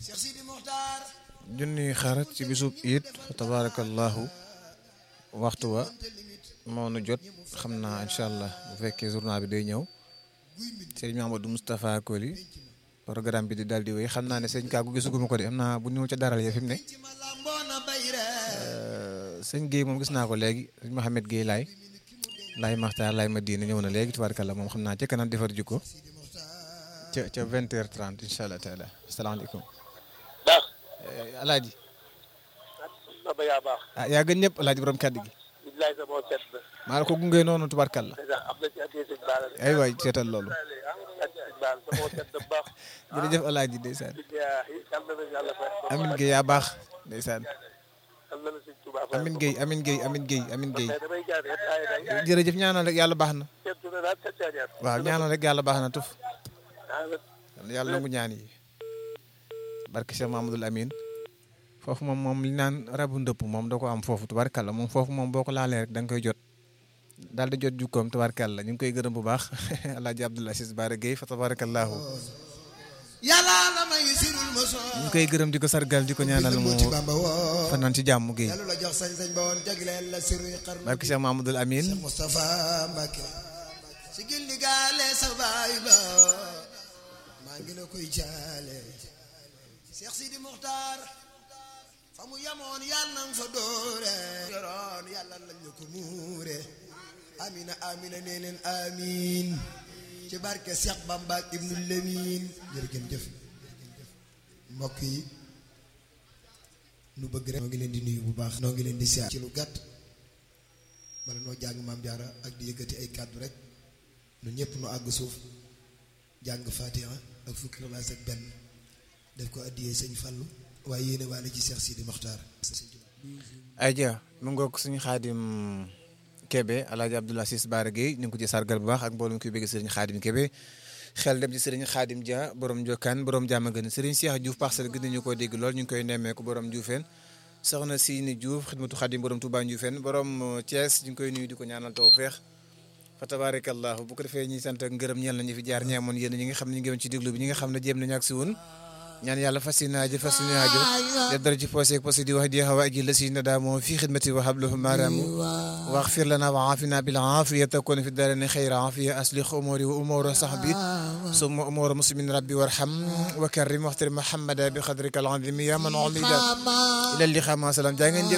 junniy xarat ci bisub it fa tabarakallahu waxtu wa moo nu jot xam naa incha allah bu fekkee journal bi day ñëw sëñ Mahamadou Moustapha Koli programme bi di daal di wéy xam naa ne sëñ Kaagu gisuguma ko de am naa bu ñëw ca daral ya fi mu ne sëñ Guèye moom gis naa ko léegi sëñ Mouhamed Guèye laay laay Maxtaar laay Madina ñëw na léegi tubaarkalla moom xam naa ca kanam defar jikko ca ca vingt heures trente incha allah taala asalaamaaleykum. baax. alaaji. Baba yaa baax. ah yaa gën ñëpp alaaji borom kàddu gi. bilaay sa moo set na. maa la ko gunge noonu tubaarkalla. am na ci addiya sëñ Baara de. ay waay seetal loolu. addiya sëñ Baara sa moo set na bu baax. jërëjëf alaaji ndeysaan. billaahi yal na la yàlla fay. Amin Guèye yaa baax ndeysaan. yal na la sëñ Tuubaa fay. Amin Guèye Amin Guèye Amin Guèye Amin Guèye. mais damay jaar rek ay day. jërëjëf ñaanal rek yàlla baax na. seetlu na daal seet saa jaar. waaw ñaanal rek yàlla baax na tuf. ah yàlla nangu ñaan yi. barke Cheikh Mamadou Amin. foofu moom moom li naan rabu ndëpp moom da ko am foofu tubaarkàlla moom foofu moom boo ko laalee rek da nga koy jot. daal di jot jukkoom tubaarkàlla ñu ngi koy gërëm bu baax El Hadj Abdoul Aziz Bara Guèye fa tabarakallahu yàlla la may sirul ma soo ñu ngi koy gërëm di ko sargal di ko ñaanal mu ci Bamba woo fanaan ci jàmm Guèye yàlla la jox sañ-sañ ba woon jagleel la siruy xarnu barke Cheikh Mamadou Amin Moustapha Mbacke si gindi gaale sa baay ba maa ngi la koy jaale Cheikh Sidi Muxtaar fa mu yamoon yàlla nang fa doore yoroon yàlla lañ la ko muure amina amina nee leen amin ci barke Cheikh Bamba ak Ibnu Lemin jërëgën jëf mbokk yi nu bëgg rek noo ngi leen di nuyu bu baax noo ngi leen di siyaar ci lu gàtt bala noo jàng maam jaara ak di yëkkati ay kàddu rek ñun ñëpp nu àgg suuf jàng fatiha ak fukki xalaas ak benn def ko addiyee sëñ Fallu waaye yéene waale ci Cheikh Sidi Mokhtar Aja mu ngoog suñu xaadim Kebe El Hadj Abdoul Aziz Bara Guèye ñu ngi ko ci sargal bu baax ak mbooloo mi koy bëgg sëriñ xaadim Kebe xel dem ci sëriñ xaadim Dia borom Jokkaan borom jàmm gën sëriñ Cheikh Diouf parcelle gën nañu koo dégg lool ñu ngi koy nemmeeku borom Dioufène soxna Sini Diouf xidmatu xaadim borom Touba Dioufène borom Thiès ñu ngi koy nuyu di ko ñaanal tawfeex fa tabarakallahu bu ko defee ñuy sant ak ngërëm ñeel nañu fi jaar ñeemoon yéen ñi nga xam ne ñu ngi woon ci déglu bi ñi nga xam ne jéem nañu ak si woon ñaan yàlla fas yéene aajo fas yéene aajo def dara ci poosé ak poosé di wax di xawa aji la si na daa moom fii xidmati wa hablahu maaraamu waxfir lana wa aafina bil aafiya takun fi daarani xayra aafiya aslih umuri wa umura sahbi summa umura muslimin rabbi warham wa karrim waxtir muhammada bi xadrika al azimi ya man umida ila liqa ma salam jaa ngeen jëf